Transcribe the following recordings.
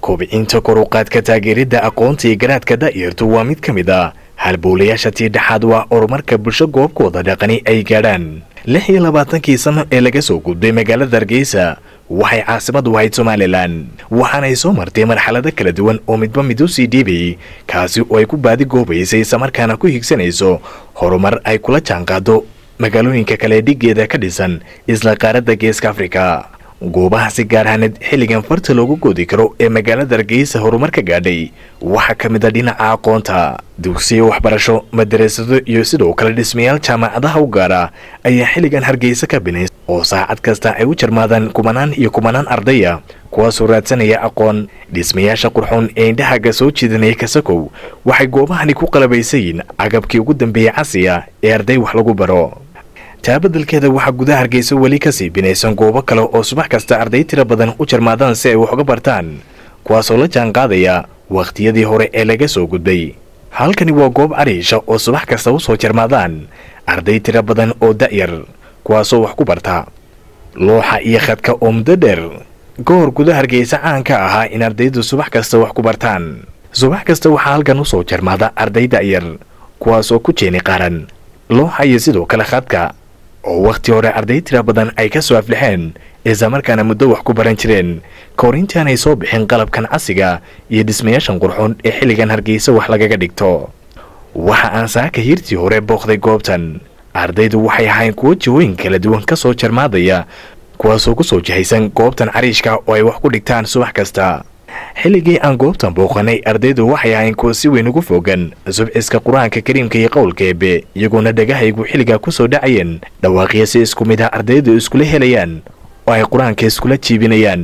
kobcinta koruqaadka taageeridda aqoonta iyo garaadka da'yartu waa mid ka mid ah halbowlayaasha tii dhexaad waa horumarka bulsho goobkooda dhaqani ay gaadhaan lix iyo labaatankii sano ee laga soo gudbay magaalada hargeysa waxay caasimad u ahayd somalilan waxaanay soo martay marxalado kala duwan oo midba mid u sii dhiibayay kaasi oo ay ku baadi goobaysay islamarkaana ku higsanayso horumar ay kula jaanqaado magaalooyinka kale dhigeeda ka dhisan isla qaaradda geeska afrika goobaha si gaar ahaaneed xilligan farta loogu goodi karo ee magaalada hargeysa horumar ka gaadhay waxaa ka mid a dhinaca aqoonta dugsiyo waxbarasho madarasado iyo sidoo kale dhismayaal jaamacadaha u gaara ayaa xilligan hargeysa ka binays oo saacad kasta ay u jarmaadaan kumanaan iyo kumanaan ardaya kuwaasoo raadsanaya aqoon dhismayaasha qurxoon ee indhahaga soo jiidanaya kasakow waxay goobahani ku qalabaysayiin agabkii ugu dambeeyey casiya ee arday wax lagu baro taa beddelkeeda waxaa gudaha hargeysa weli kasii binaysan goobo kale oo subax kasta arday tiro badan u jarmaadaan si ay wax uga bartaan kuwaasoo la jaan qaadaya wakhtiyadii hore ee laga soo gudbay halkani waa goob cariisha oo subax kasta u soo jarmaadaan arday tiro badan oo da'yar kuwaasoo wax ku barta looxa iyo khadka oo muddo dheer goor gudaha hargeysa caan ka ahaa in ardaydu subax kasta wax ku bartaan subax kasta waxaa halkan u soo jarmaada arday da'yar kuwaasoo ku jeeni qaran looxa iyo sidoo kale khadka oo wakhti hore arday tira badan ay ka soo aflixeen islamarkaana muddo wax ku baran jireen ka hor intaanay soo bixin qalabkan casiga iyo dhismayaashan qurxoon ee xilligan hargeysa wax lagaga dhigto waxa aan saaka hiirtii hore booqday goobtan ardaydu waxay ahayn kuwo jihooyin kala duwan ka soo jarmaadaya kuwaasoo ku soo jihaysan goobtan cariishka oo ay wax ku dhigtaan subax kasta xilligii aan goobtan booqanay ardaydu waxay ahayn kuwa si weyn ugu fogan subciska qur-aanka kariimka iyo qowlka eebe iyagoona dhagahaygu xilligaa ku soo dhacayeen dhawaaqyo si isku mid ah ardaydu iskula helayaan oo ay qur-aanka iskula jiibinayaan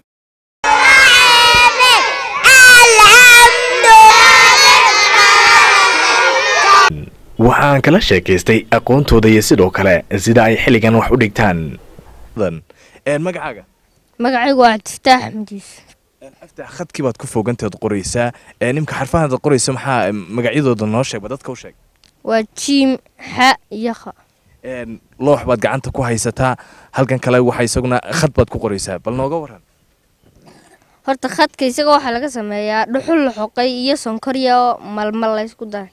waxaan kala sheekaystay aqoontooda iyo sidoo kale sida ay xilligan wax u dhigtaan magacaaga magacaygu waa cabdifataax xamdiis aftaax khadkii baad ku foganteed qoraysaa nimka xarfahaad qoraysa maxaa magacyadooda noo sheegba dadka u sheeg waa jiim xa iyo kha loox baad gacanta ku haysataa halkan kale waxa isaguna khad baad ku qoraysaa bal nooga waran horta khadka isaga waxaa laga sameeyaa dhuxul la xoqay iyo sonkorya oo malmal la ysku daray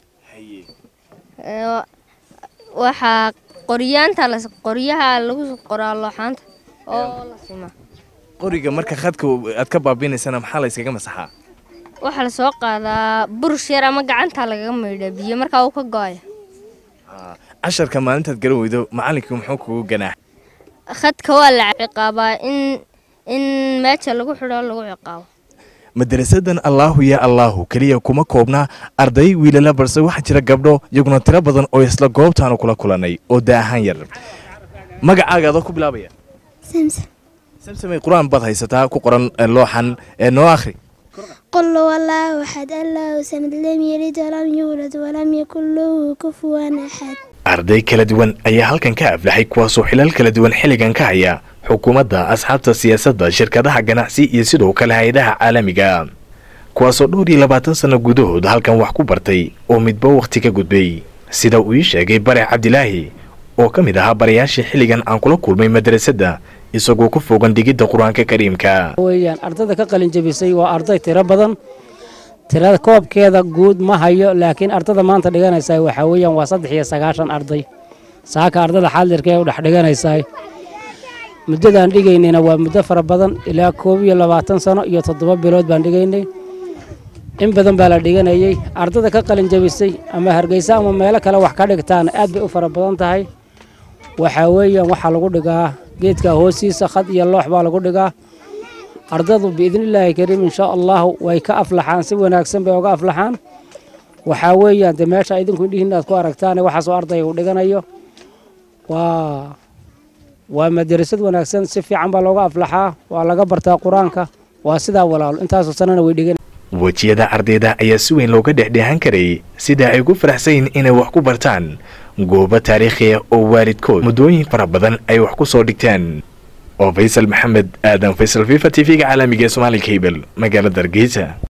waxaa qoryaanta qoryaha lagu qoraa looxaanta oo la simaa qoriga marka khadka aad ka baabinaysana maxaa la yskaga masaxaa waxaa la soo qaadaa burush yar ama gacantaa lagaga maydha biyo markaa uu ka go-aya casharka maalintaad garan weydo macallinkii muxuu kugu ganaax khadka waa la ciqaabaa in in meesha lagu xidho lagu ciqaabo madarasadan allaahu ya allaahu keliya kuma koobna arday wiilala balse waxaa jira gabdho iyaguna tiro badan oo isla goobtaanu kula kulanay oo daa ahaan yar magacaaga adoo ku bilaabaya samsamay qur-aan baad haysataa ku qoran looxan noo akhri قل هو الله أحد الله سمد لم يلد ولم يولد ولم يكن له كفوا أحد arday kala duwan ayaa halkan ka aflaxay kuwaasoo xilal kala duwan xilligan ka haya xukuumadda asxaabta siyaasadda shirkadaha ganacsi iyo sidoo kale hay-adaha caalamiga kuwaasoo dhowr iyo labaatan sanno gudahood halkan wax ku bartay oo midba wakhti ka gudbay sida uu ii sheegay bare cabdilaahi oo ka mid ahaa barayaashii xilligan aan kula kulmay madrasadda isagoo ku fogan dhigidda qur-aanka kariimka weyaan ardayda ka qalin jabisay waa arday tiro badan tirada koobkeeda guud ma hayo laakiin ardada maanta dhiganaysaa waxaa weeyaan waa saddex iyo sagaashan arday saaka ardada xaadirka ee u dhex dhiganaysaa muddadaan dhigaynayna waa muddo fara badan ilaa koob iyo labaatan sano iyo toddoba bilood baan dhigaynay in badan baa la dhiganayey ardada ka qalin jabisay ama hargeysa ama meelo kale wax ka dhigtaan aad bay u fara badan tahay waxaa weeyaan waxaa lagu dhigaa geedka hoostiisa khad iyo loox baa lagu dhigaa ardadu biidnillaahi kariim inshaa allahu way ka aflaxaan si wanaagsan bay uga aflaxaan waxaa weeyaan dee meesha idinku indhihiin aad ku aragtaan waxaasoo ardayga u dhiganayo waa waa madarasad wanaagsan si fiican baa looga aflaxaa waa laga bartaa qur-aanka waa sidaa walaalo intaasoo sanana way dhigan wejiyada ardayda ayaa si weyn looga dhexdheehan karayay sida ay ugu faraxsayin inay wax ku bartaan goobo taariikhiya oo waalidkood muddooyin fara badan ay wax ku soo dhigteen oo faysal maxamed aadan faysal fifa t v-ga caalamiga ee somaali kabel magaalada hargeysa